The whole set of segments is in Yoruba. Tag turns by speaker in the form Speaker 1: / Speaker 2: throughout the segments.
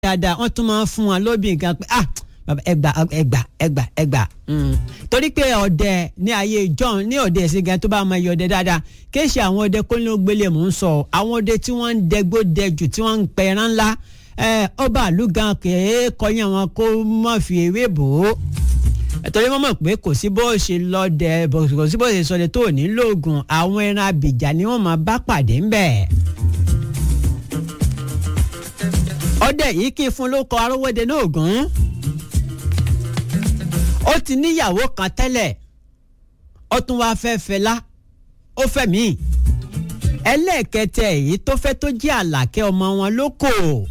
Speaker 1: dáadáa wọ́n tún máa ń fún wọn lóbì nǹkan pé ah bàbá ẹgbà ẹgbà ẹgbà ẹgbà torí pé ọdẹ ní ayé john ní ọdẹ ẹsìn gan tó bá máa yọ ọdẹ dáadáa kì í ṣe àwọn ọdẹ kólógbélé mò ń sọ àwọn ọdẹ tí wọ́n ń dẹgbó dẹjù tí wọ́n ń pẹ ẹran ńlá ọba àlú gan kèé kọyìn àwọn kó má fi ewé bò ó torí wọ́n mọ̀ pé kò sí bó ṣe lọ́dẹ kò sí bó ṣe sọdẹ tó ní lóògùn àwọn ẹran abìjà ni wọ́n máa bá pàdé ńbẹ̀. ọdẹ yìí kí n fún ló kọ arówóde náà gùn ó ti níyàwó kan tẹ́lẹ̀ ó tún wáá fẹ́ fẹlá ó fẹ́ mí ẹlẹ́ẹ̀kẹtẹ èyí tó fẹ́ tó jẹ́ àlàkẹ́ ọmọ wọn ló kò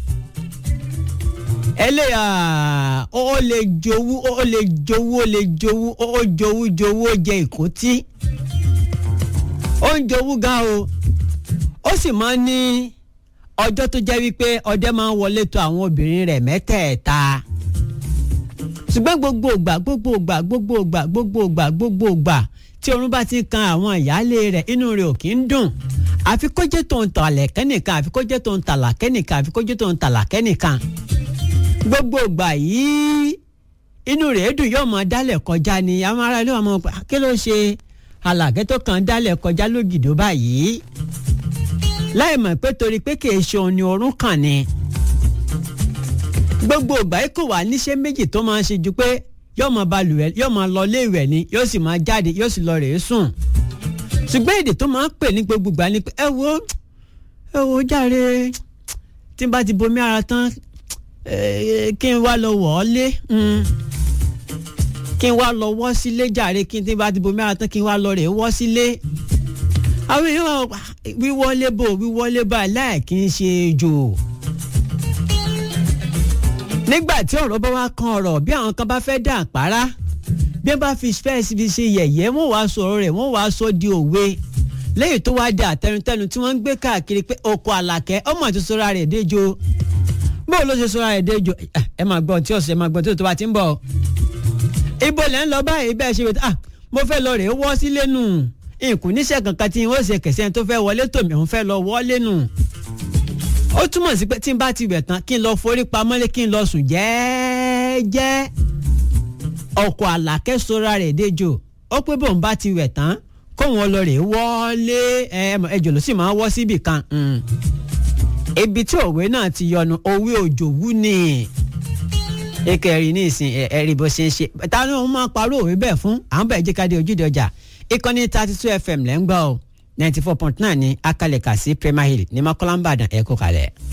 Speaker 1: ẹlẹ́yà ó lè jowú ó lè jowú ó lè jowú ó jowú jowú ó jẹ ìkótí ó ń jowú gan o ó sì máa ń ní ọjọ́ tó jẹ́ wípé ọdẹ máa ń wọlé tó àwọn obìnrin rẹ̀ mẹ́tẹ̀ẹ̀ta ṣùgbọ́n gbogbo ògbà gbogbo ògbà gbogbo ògbà gbogbo ògbà gbogbo ògbà tí orun bá ti kan àwọn ìyáálé rẹ̀ inú rẹ̀ ò kí ń dùn àfi kó jẹ́ tó ń tàlẹ̀ kẹ́nìkan àfi kó jẹ́ tó ń tàlà kẹ́nìkan àfi kó jẹ́ tó ń tàlà kẹ́nìkan gbogbo ògbà yìí inú rẹ̀ dùn yóò máa dálẹ̀ kọjá ni àwọn ará ilé wa máa pa kí ló ṣe alàgẹ́ tó kàn dálẹ̀ kọjá lógìdó báyìí láì mọ̀ pé torí pé kì í ṣe òun ni orun kàn ni gbogbo ìgbà yìí kò wá níṣẹ́ méjì tó máa ń ṣe ju pé yóò máa balùwẹ̀ yóò máa lọ léèwẹ̀ ni yóò sì máa jáde yóò sì lọ rèé sùn ṣùgbọ́n èdè tó máa ń pè ní gbogbo ìgbà ni pé ẹ wo ẹ wo jàre tí n bá ti bomi ara tán kí n wá lọ wọ̀ ọ́ lé kí n wá lọ wọ́ sílé jàre kí n tí n bá ti bomi ara tán kí n wá lọ rèé wọ́ sílé àwọn èèyàn wíwọlé bò wíwọlé bá láì kí n ṣe jò nígbà tí ọ̀rọ̀ bá wá kan ọ̀rọ̀ bí àwọn kan bá fẹ́ dà àpárá bí wọ́n bá fi spẹ́ẹ̀sì fi ṣe yẹ̀yẹ́ wọ́n wàá sọ̀rọ̀ rẹ̀ wọ́n wàá sọ di òwe lẹ́yìn tó wáá da àtẹnutẹnu tí wọ́n ń gbé káàkiri pé oko àlàkẹ́ ọmọ àti sọ́ra rẹ̀ déjo bóun ló ṣe sọ́ra rẹ̀ déjo ẹ máa gbọ́ tí ọ̀sẹ̀ máa gbọ́ tí tó bá ti ń bọ̀ ibo lẹ́ ń lọ báyìí bẹ́ẹ̀ ṣe ah mo fẹ́ lọ rèé wọ́ sílé nù nkùn níṣẹ́ kankan tí wọ́n ṣe kẹsẹ́ tó fẹ́ wọlé tòmí òun fẹ́ lọ wọlé nù ó túmọ̀ sí pé tí n bá ti wẹ̀ tán kí n lọ forí pamọ́lé kí n lọ sùn jẹ́ẹ́jẹ́ ọkọ̀ àlàkẹ́ sora rẹ̀ déjò ó pé bóun bá ti wẹ̀ tán kóun lọ rè wọlé ẹjọ́ ló sì máa wọ́ síbì kan ibi tí òwe náà ti yọnu òwe òjòwú ni ìkẹrin ní ìsìn ẹ̀rí bó ṣe ń ṣe ta ni òun máa parọ́ òwe bẹ́ẹ̀ fún àwọn bẹ́ẹ̀ jẹ́ ká dé ojúde ọjà ìkànnì thirty two fm lẹ́ ń gbọ́ ọ ninety four point nine ní akalẹ̀ka sí premier hill ní mọ́kànlá ń bàdàn ẹ̀kọ́ kalẹ̀.